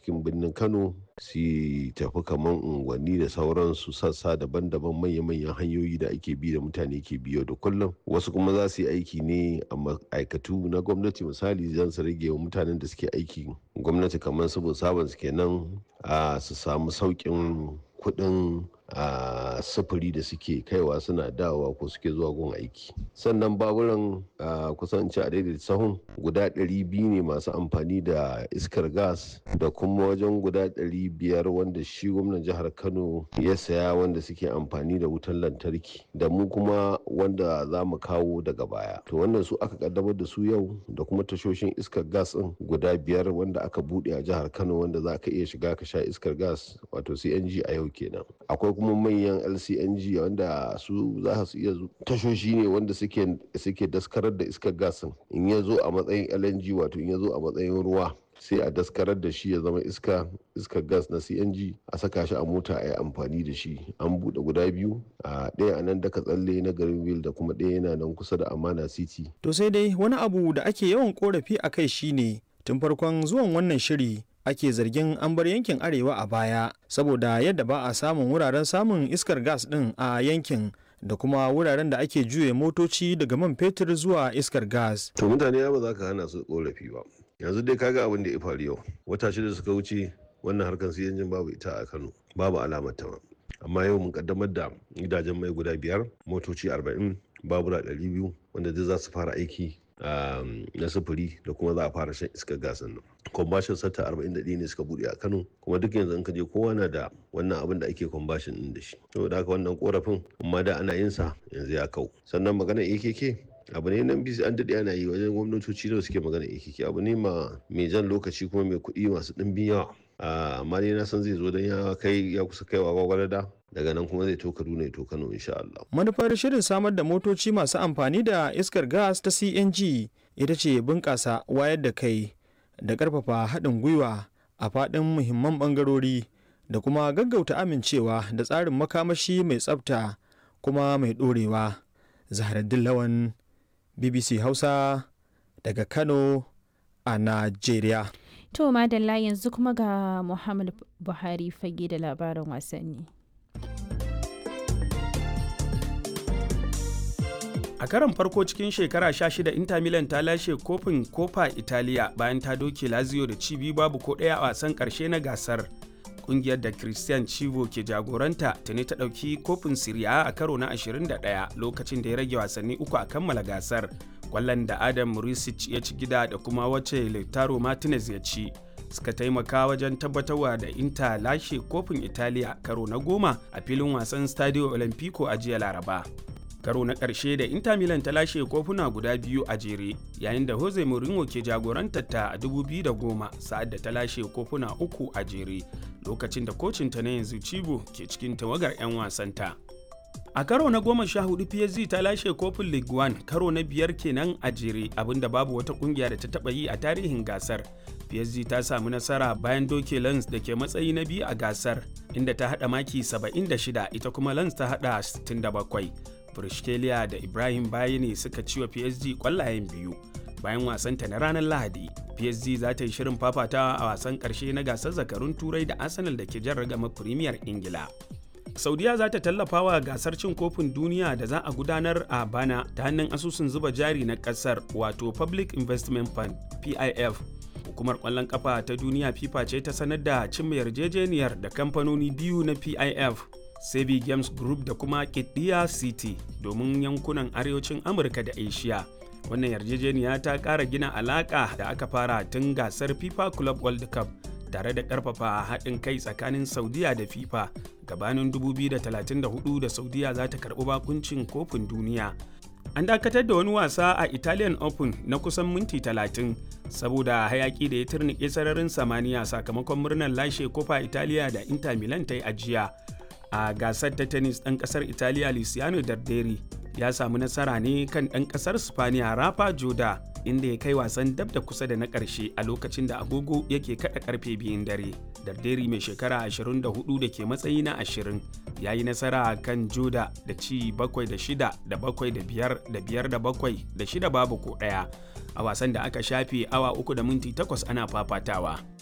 cikin birnin kano su tafi kamar unguwanni da sauransu sassa daban-daban manya-manyan hanyoyi da ake bi da mutane ke biyo da kullum wasu kuma za su yi aiki ne a ma'aikatu na gwamnati misali zan su rage wa mutanen da suke aiki gwamnati kamar su sabon su kenan a su samu sauƙin kuɗin a sufuri da suke kaiwa suna dawowa ko suke zuwa gun aiki sannan baburan kusan ci a daidai sahun guda 200 ne masu amfani da iskar gas da kuma wajen guda 500 wanda shi gwamnan jihar kano ya saya wanda suke amfani da wutan lantarki da mu kuma wanda za mu kawo daga baya to wannan su aka kaddamar da su yau da kuma tashoshin iskar gas din guda biyar wanda aka bude a jihar kano wanda za ka iya shiga ka sha iskar gas wato cng a yau kenan akwai kuma manyan lcng wanda su za su iya tashoshi ne wanda suke daskarar da iskar gasin in ya zo a matsayin lng wato in ya zo a matsayin ruwa sai a daskarar da shi ya zama iska iskar gas na cng a saka shi a mota a yi amfani da shi an buɗe guda biyu a ɗaya a nan daga tsalle na garin wil da kuma ɗaya yana nan kusa da amana city to sai dai wani abu da ake yawan korafi a kai shine tun farkon zuwan wannan shiri ake zargin an bar yankin arewa a baya saboda yadda ba a samun wuraren samun iskar gas din a yankin da kuma wuraren da ake juye motoci daga man fetur zuwa iskar gas. To mutane ba za ka hana su korafi ba. Yanzu dai kaga abin da ya faru yau. Wata shida suka wuce wannan harkar su yanjin babu ita a Kano. Babu alamar ta Amma yau mun kaddamar da gidajen mai guda biyar, motoci arba'in, babura ɗari biyu wanda duk za su fara aiki na sufuri da kuma za a fara shan iskar gasan nan kwambashin sata 41 ne suka bude a kano kuma duk yanzu in ka je kowa na da wannan abin da ake kwambashin din da shi saboda haka wannan korafin amma da ana yin sa yanzu ya kau sannan magana akk abu ne nan bisi an daɗe ana yi wajen gwamnatoci da suke magana akk abu ne ma mai jan lokaci kuma mai kuɗi masu ɗimbin yawa amma ne na san zai zo don ya kai ya kusa kaiwa gwagwarada daga nan kuma zai to Kaduna ya to Kano insha Allah. Manufar shirin samar da motoci masu amfani da iskar gas ta CNG ita ce bunƙasa wayar da kai da ƙarfafa haɗin gwiwa a faɗin muhimman ɓangarori da kuma gaggauta amincewa da tsarin makamashi mai tsafta kuma mai ɗorewa. Zaharaddin Lawan BBC Hausa daga Kano a Najeriya. To madalla yanzu kuma ga Muhammad Buhari fage da labarin wasanni. a karon farko cikin shekara 16 inter milan ta lashe kofin kofa italiya bayan ta doke lazio da cibi babu ko ɗaya a wasan ƙarshe na gasar kungiyar da christian chivo ke jagoranta tuni ta ɗauki kofin siriya a karo na 21 lokacin da ya rage wasanni uku a kammala gasar kwallon da adam murisic ya ci gida da kuma wacce lautaro martinez ya ci suka taimaka wajen tabbatarwa da inter lashe kofin italiya karo na goma a filin wasan stadio olimpico a jiya laraba karo na ƙarshe da Inter Milan ta lashe kofuna guda biyu a jere yayin da Jose Mourinho ke jagorantar ta a 2010 sa'ad da ta lashe kofuna uku a jere lokacin da kocinta na yanzu Cibo ke cikin tawagar 'yan wasanta. A karo na goma sha hudu PSG ta lashe kofin League One karo na biyar kenan a jere abinda babu wata kungiya da ta taba yi a tarihin gasar. PSG ta samu nasara bayan doke Lens da ke matsayi na biyu a gasar inda ta hada maki 76 ita kuma Lens ta hada 67. Brishkelia da Ibrahim Bayani suka ci wa PSG kwallayen biyu. Bayan wasanta na ranar Lahadi, PSG za ta yi shirin fafatawa a wasan ƙarshe na gasar zakarun Turai da Arsenal da ke jan ragama Premier Ingila. Saudiya za ta tallafa wa gasar cin kofin duniya da za a gudanar a bana ta hannun asusun zuba jari na ƙasar wato Public Investment Fund PIF. Hukumar ƙwallon ƙafa ta duniya FIFA ce ta sanar da cimma yarjejeniyar da kamfanoni biyu na PIF Sebi Games Group da kuma Kidiya City domin yankunan arewacin Amurka da Asia. Wannan yarjejeniya ta ƙara gina alaƙa da aka fara tun gasar FIFA Club World Cup tare da ƙarfafa haɗin kai tsakanin Saudiya da FIFA gabanin 2034 da Saudiya za ta karɓi bakuncin kofin duniya. An dakatar da wani wasa a Italian Open na kusan minti 30 saboda hayaki da ya turnike sararin samaniya sakamakon murnar lashe kofa Italiya da Inter Milan ta yi ajiya. a gasar ta tennis ɗan ƙasar italiya luciano darderi ya samu nasara ne kan ɗan ƙasar spaniya rafa joda inda ya kai wasan dab da kusa da na ƙarshe a lokacin da agogo yake kaɗa ƙarfe biyun dare darderi mai shekara 24 da ke matsayi na 20 ya yi nasara kan joda da ci 7 da 6 da 7 da 5 da 5 da 7 da 6 babu ko ɗaya a wasan da aka shafe awa uku da minti 8 ana fafatawa